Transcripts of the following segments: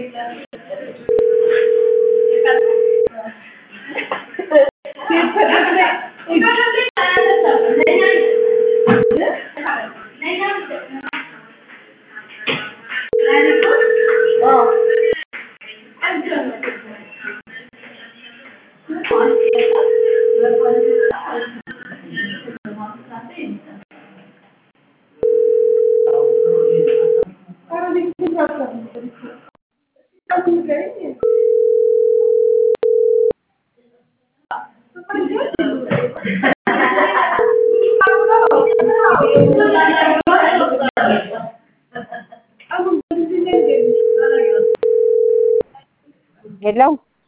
ሄሎ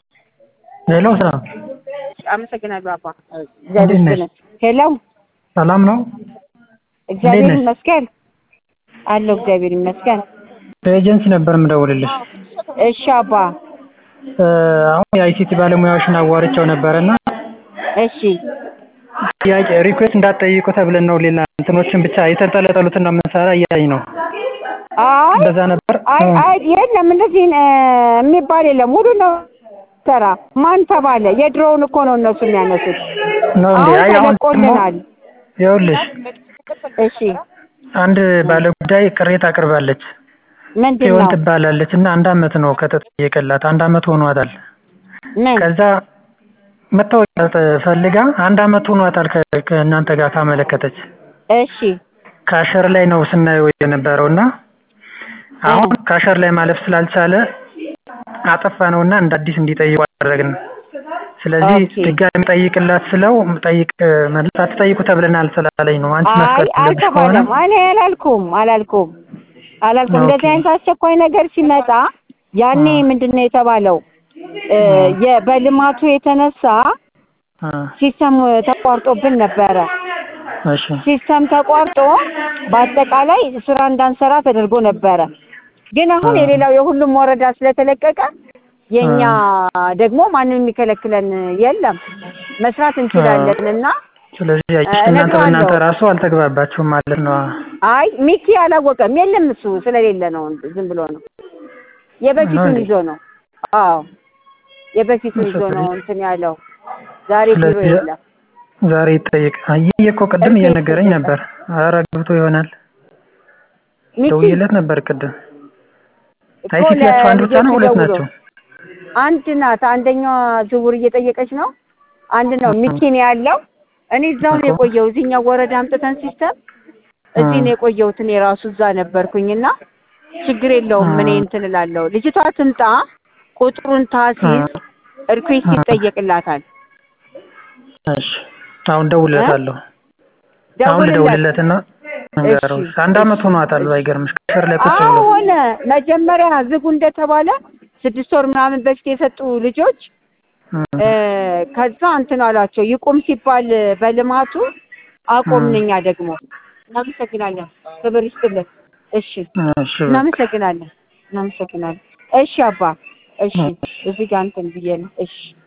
ሄሎ ሰላም አመሰግናለሁ አባ እግዚአብሔር እንዴት ነሽ? ይመስገን። ሄሎ ሰላም ነው? እግዚአብሔር ነሽ? ይመስገን አለሁ እግዚአብሔር ይመስገን። ከኤጀንሲ ነበር የምደውልልሽ። እሺ አባ እ አሁን የአይሲቲ ባለሙያዎችን አዋርቼው ነበረና እሺ ጥያቄ ሪኩዌስት እንዳትጠይቁ ተብለን ነው ሌላ እንትኖችን ብቻ የተንጠለጠሉትን ነው የምንሰራ እያለኝ ነው። አይ እንደዛ ነበር። አይ እ አይ የለም እንደዚህ እ የሚባል የለም ሙሉ ነው ሰራ ማን ተባለ? የድሮውን እኮ ነው እነሱ የሚያነሱት። ነው እንዴ? አሁን አይ አሁን ደግሞ ተለቆልናል። ይኸውልሽ እሺ አንድ ባለጉዳይ ቅሬታ አቅርባለች። ምንድን ጽዮን ነው? ትባላለች እና አንድ አመት ነው ከተጠየቀላት። አንድ አመት ሆኗታል። ምን ከዛ መታወቂያ ፈልጋ አንድ አመት ሆኗታል ከ- ከእናንተ ጋር ካመለከተች እሺ ካሸር ላይ ነው ስናየው የነበረው እና አሁን ካሸር ላይ ማለፍ ስላልቻለ አጠፋ ነውና እንደ አዲስ እንዲጠይቁ አደረግን። ስለዚህ ኦኬ። ድጋሚ ጠይቅላት ስለው ጠይቅ መልስ አትጠይቁ ተብለናል ስላለኝ ነው። አንቺ አይ መፍቀድ ያለብሽ ከሆነ አልተባለም። እኔ አላልኩም አላልኩም አላልኩም። ኦኬ። እንደዚህ አይነት አስቸኳይ ነገር ሲመጣ ያኔ አ። ምንድን ነው የተባለው እ የ- በልማቱ የተነሳ አ፣ ሲስተም ተቋርጦብን ነበረ። እሺ ሲስተም ተቋርጦ በአጠቃላይ ስራ እንዳንሰራ ተደርጎ ነበረ። ግን አሁን አ። የሌላው የሁሉም ወረዳ ስለተለቀቀ የኛ ደግሞ ማንም የሚከለክለን የለም መስራት እንችላለን እና ስለዚህ ያቺ እ፣ እናንተ በእናንተ እነግረዋለሁ። ራሱ አልተግባባችሁም ማለት ነው። አይ ሚኪ አላወቀም። የለም እሱ ስለሌለ ነው ዝም ብሎ ነው የበፊቱን እንዴ? ይዞ ነው። አዎ የበፊቱን ይዞ ነው እንትን ያለው። ዛሬ ቢሮ ስለዚህ የለም። ዛሬ ይጠይቅ። አየህ እኮ ቅድም እሺ፣ እየነገረኝ እሺ። ነበር። ኧረ ገብቶ ይሆናል ሚኪ ደውዬለት ነበር ቅድም። እኮ አይሲቲያችሁ አንድ ብቻ ነው ሁለት ለልጆቹ ናቸው? ደውሎ አንድ ናት። አንደኛዋ ዝውውር እየጠየቀች ነው። አንድ ነው ሚኪ ነው ያለው። እኔ እዛው ነው እኮ። የቆየው። እዚህኛው ወረዳ አምጥተን ሲስተም እዚህ እ። ነው የቆየሁት። እኔ ራሱ እዛ ነበርኩኝና ችግር የለውም። እ። እኔ እንትን እላለሁ። ልጅቷ ትምጣ፣ ቁጥሩን ታሲዝ፣ ሪኩዌስት እ። ይጠየቅላታል። እሺ አሁን ደውልለታለሁ። አሁን ደውልለት። ልደውልለትና እንገረው። እሺ፣ አንድ አመት እሺ፣ ሆኗታል። እሺ። ባይገርምሽ ከስር ላይ ቁጭ አዎ ብሎ ሆነ። መጀመሪያ ዝጉ እንደተባለ ስድስት ወር ምናምን በፊት የሰጡ ልጆች እ። እ፣ ከዛ እንትን አሏቸው ይቁም ሲባል በልማቱ አቆምን። እኛ ደግሞ እናመሰግናለን። ክብር ይስጥልን። እሺ እሺ በቃ። እናመሰግናለን። እናመሰግናለን። እሺ አባ እሺ፣ እዚህ ጋር እንትን ብዬ ነው። እሺ